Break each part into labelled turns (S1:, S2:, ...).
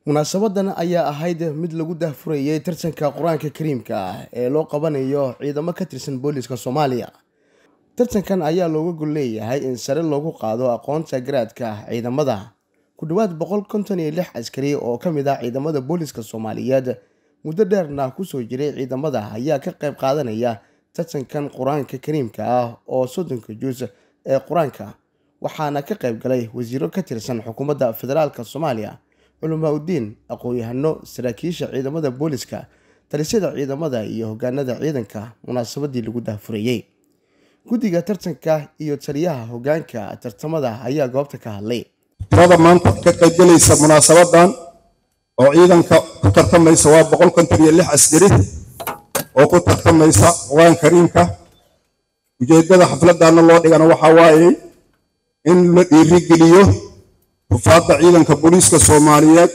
S1: munaasabadan ayaa ahayd mid lagu daahfurayay tartanka qur-aanka kariimka ah ee loo qabanayo ciidamo ka tirsan booliska soomaaliya tartankan ayaa looga gol leeyahay in sare loogu qaado aqoonta garaadka ciidamada ku dhowaad boqol konton iyo lix askari oo ka mid ah ciidamada booliska soomaaliyeed muddo dheerna kusoo jiray ciidamada ayaa ka qayb qaadanaya tartankan qur-aanka kariimka ah oo soddonka juus ee qur-aanka waxaana ka qayb galay wasiiro ka tirsan xukuumadda federaalk soomaaliya culamaa udiin aqoon-yahano saraakiisha ciidamada booliska talisyada ciidamada iyo hogaanada ciidanka munaasabadii lagu daahfurayey guddiga tartanka iyo taliyaha hogaanka tartamada ayaa goobta ka hadlay
S2: tirada maanta ka qaybgelaysa munaasabadan oo ciidanka ku tartamaysa waa boqol konton iyo lix askari oo ku tartamaysa qur-aan kariimka ujeedada xafladana loo dhigana waxaa waaye in la dhiirigeliyo rufaadda ciidanka booliiska soomaaliyeed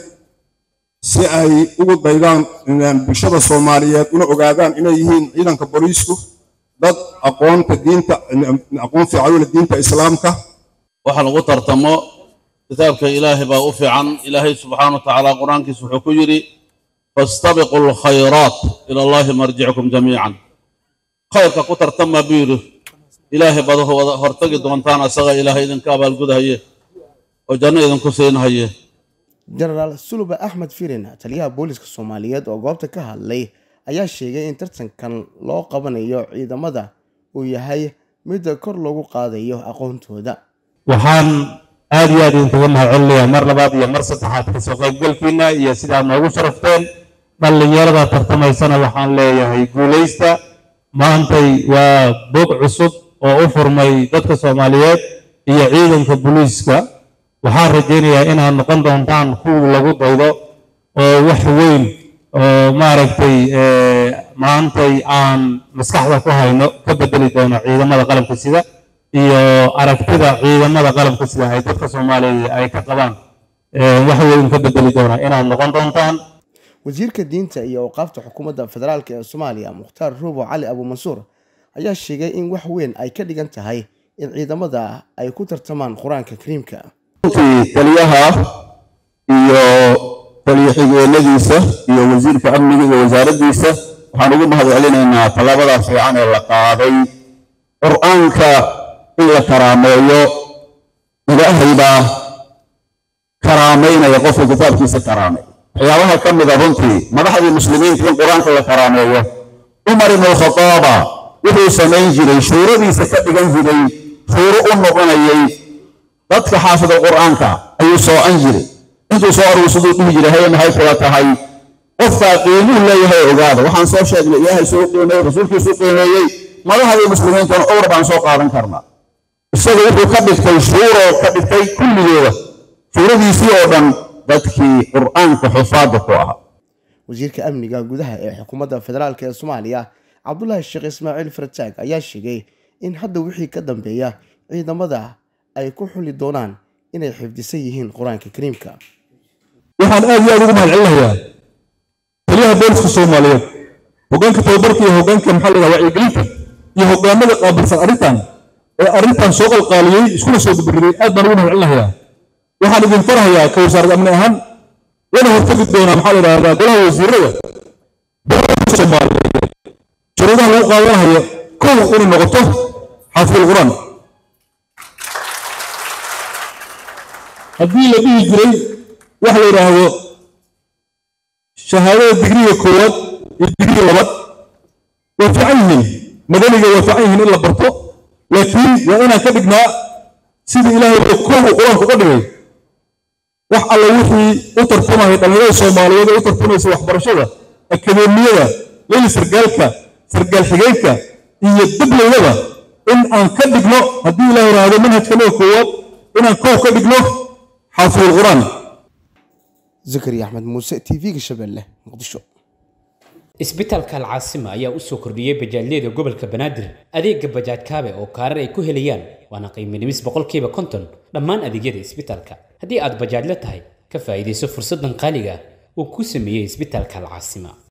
S2: si ay ugu daydaan bulshada soomaaliyeed una ogaadaan inay yihiin ciidanka booliisku dad aqoonta diinta aqoon fiican u leh diinta islaamka
S3: waxa lagu tartamo kitaabka ilaahay baa u fiican ilaahay subxaana wa tacaala qur-aankiisa wuxuu ku yidhi fastabiqu alkhayraat ila allahi marjicukum jamiican khayrka ku tartama buu yidhi ilaahay baad hortagi doontaan asaga ilaahay idinka abaalgudahaye oo janno idinku siinhaye
S1: jenaraal suluba axmed firin taliyaha booliska soomaaliyeed oo goobta ka hadlay ayaa sheegay in tartankan loo qabanayo ciidamada uu yahay mid kor loogu qaadayo aqoontooda
S4: waxaan aad iyo aad idinkaga mahadcelinayaa mar labaad iyo mar saddexaad kasoo qaybgalkiina iyo sidaad noogu sharafteen dhallinyarada tartamaysana waxaan leeyahay guulaysta maantay waa bog cusub oo u furmay dadka soomaaliyeed iyo ciidanka booliiska waxaan rajaynayaa inaad noqon doontaan kuwii lagu daydo oo wax weyn oo maaragtay maantay aan maskaxda ku hayno ka bedeli doono ciidamada qalabka sida iyo aragtida ciidamada qalabka sida ay dadka soomaaliya ay ka qabaan wax weyn ka bedeli doona inaad noqon doontaan
S1: wasiirka diinta iyo awqaafta xukuumadda federaalk ee soomaaliya mukhtaar ruubo cali abuumansuur ayaa sheegay in wax weyn ay ka dhigan tahay in ciidamada ay ku tartamaan qur-aanka kariimka
S5: taliyaha iyo taliya xigeenadiisa iyo wasiirka amniga iyo wasaaraddiisa waxaan ugu mahad celinaynaa tallaabada fiican ee la qaaday qur-aanka in la karaameeyo ilaahay baa karaamaynaya qofka kitaabkiisa karaamay waxyaabaha ka mida runtii madaxdii muslimiinta in qur-aanka la karaameeyo cumar ibnu khadaaba wuxuu samayn jiray shuuradiisa ka dhigan jiray shuuro u noqonayay dadka xaafida qur-aanka ayuu soocan jiray intuu soo aruursaduu dhihi jiray haye maxay kula tahay qofkaa qiimuhu leeyahay ogaada waxaan soo sheegnay ilaahay suu qiimeeyey rasuulkiisuu qiimeeyey madaxdii muslimiintana owr baan soo qaadan karnaa isaga wuxuu ka dhigtay shuuroo ka dhigtay kulligooda shuuradiisii oo dhan dadkii qur-aanka xufaadda ku ahaa
S1: wasiirka amniga gudaha ee xukuumadda federaalk ee soomaaliya cabdulaahi sheekh ismaaciil fartaag ayaa sheegay in hadda wixii ka dambeeya ciidamada ay ku xuli doonaan inay xifdisan yihiin qur-aanka kariimka
S2: waxaan aad iyo aad ugu mahadcelinayaa taliyaha booliska soomaaliyeed hogaanka tababarka iyo hogaanka maxaa la yidhaha wacyigelinta iyo hogaanada qaabilsan arrintan ee arrintan soo qalqaaliyey iskuna soo dubariday aad baan ugu mahadcelinayaa waxaan idin farahayaa ka wasaarad amni ahaan wana hortagi doonaa maxaa la yidhahdaa golaha wasiirada booliska soomaaliyeed shuruudaha lagu qaadanayo kow inay noqoto xaafidul qur-aan haddii la dhihi jiray wax la yidhaahdo shahaadada digriga koowaad iyo digriga labaad waa fiican yihiin madaniga waa fiican yihiin in la barto laakiin waa inaan ka dhignaa sidii ilaahay kow qur-aanku uga dhigay wax alla wixii u tartamaya dhallinyarada soomaaliyeed ee u tartamaysa waxbarashada akadeemiyada leyli sargaalka sargaal xigeenka iyo diblaydaba in aan ka dhigno haddii ilaah yidhaahdo manhajkanaga koowaad inaan kow ka dhigno xaafidul qur-aan
S1: zakariya axmed muuse t v-ga shabeelle muqdisho
S6: isbitaalka alcaasima ayaa u soo kordhiyey bajaajyada gobolka banaadir adeega bajaaj kaabe oo kaarar ay ku helayaan waana qiimo dhimis boqolkiiba konton dhammaan adeegyada isbitaalka haddii aad bajaajla tahay ka faa'iidayso fursaddan qaaliga uu ku sameeyey isbitaalka alcaasima